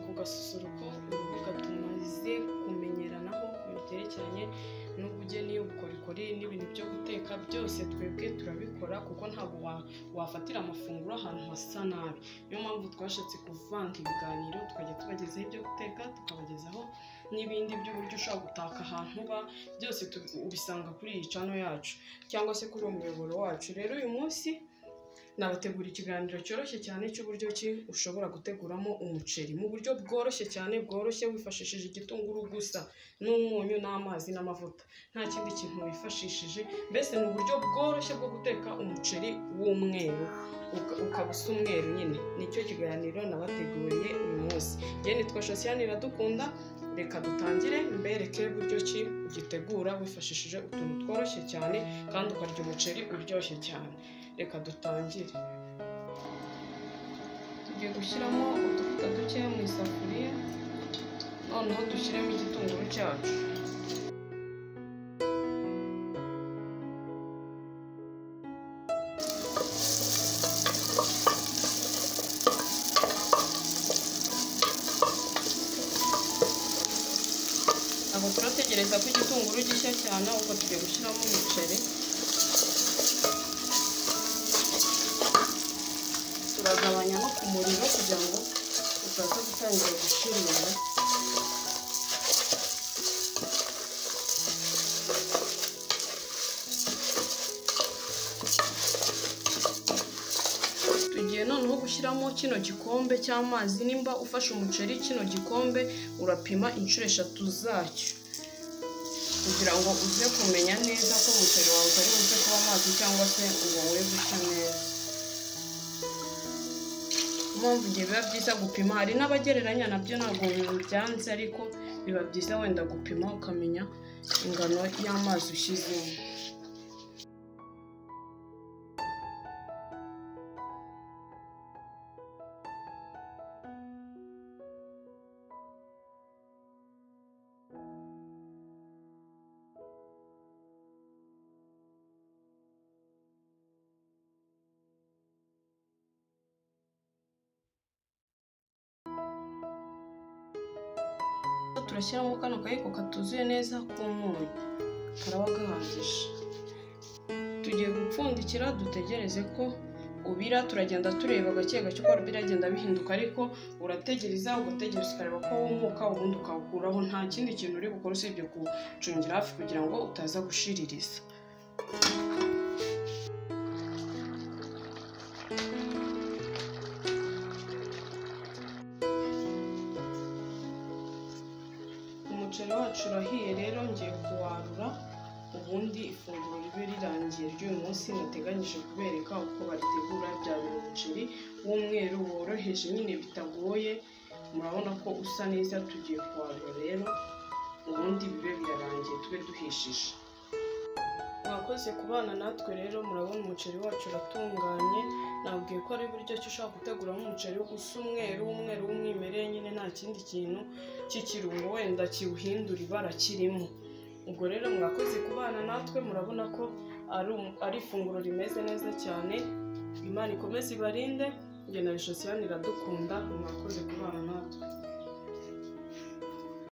agasusuruko bigatuma ze kumenyeranaho ku byerekeranye n'ubugeni, ubukorikori n'ibintu byo guteka byose twebwe turabikora kuko ntabwo wa- wafatira amafunguro ahantu hasa nabi niyo mpamvu twashatse kuvanga ibiganiro tukajya tubagezaho ibyo guteka tukabagezaho n'ibindi by'uburyo ushobora gutaka ahantu uba byose tubi- ubisanga kuri iyi cano yacu cyangwa se kuri uwo muyoboro wacu rero uyu munsi nabategura ikiganiro cyoroshye cyane cy'uburyo ki ushobora guteguramo umuceri mu buryo bworoshye cyane bworoshye wifashishije igitunguru gusa n'umunyu n'amazi n'amavuta nta kindi kintu wifashishije mbese ni uburyo bworoshye bwo guteka umuceri w'umweru uka- ukaba usa umweru nyine nicyo kiganiro nabateguriye uyu munsi njyewe nitwa shosiyani iradukunda reka dutangire mbereke uburyo ki ugitegura wifashishije utuntu tworoshye cyane kandi ukarya umuceri uryoshye cyane reka dutangire tugiye gushyiramo utuvuta dukeya mu isafuriya noneho dushyiremo igitunguru cyacu ntabwo turategereza ko igitunguru gishya cyane ahubwo tugiye gushyiramo umuceri turagabanya no ku muriro kugira ngo utaza gutangira gushirira tugiye noneho gushyiramo kino gikombe cy'amazi nimba ufashe umuceri kino gikombe urapima inshuro eshatu zacyo kugira ngo uze kumenya neza ko umuceri wawe utari buze kuba amazi cyangwa se ngo we gushya neza mpamvu igihe biba byiza gupima hari n'abagereranya nabyo ntabwo byanze ariko biba byiza wenda gupima ukamenya ingano y'amazi ushyizemo turashyiramo kano kayiko katuzuye neza k'umunyu karaba gahagije tugiye gupfundikira dutegereze ko ubira turagenda tureba gake gake uko ubira agenda bihinduka ariko urategereza ugategereza ukareba ko wumuka ubundi ukawukuraho nta kindi kintu uri bukore usibye kuwucungira hafi kugira ngo utaza gushiririza umuceri wacu urahiye rero ngiye kuwarura ubundi ifunguro ribe rirangiye ry'uyu munsi nateganyije kubereka uko baritegura bya buri muceri w'umweru woroheje nyine bitagoye murabona ko usa neza tugiye kuwarura rero ubundi bibe birarangiye tube duhishije mwakoze kubana natwe rero murabona umuceri wacu uratunganye nabwiye ko ari uburyo ki ushobora guteguramo umuceri usa umweru umweru w'umwimerere nyine nta kindi kintu cy'ikirungo wenda kiwuhindura ibara kirimo ubwo rero mwakoze kubana natwe murabona ko ari um- ari ifunguro rimeze neza cyane imana ikomeze ibarinde njye na bishosiyani iradukunda mwakoze kubana natwe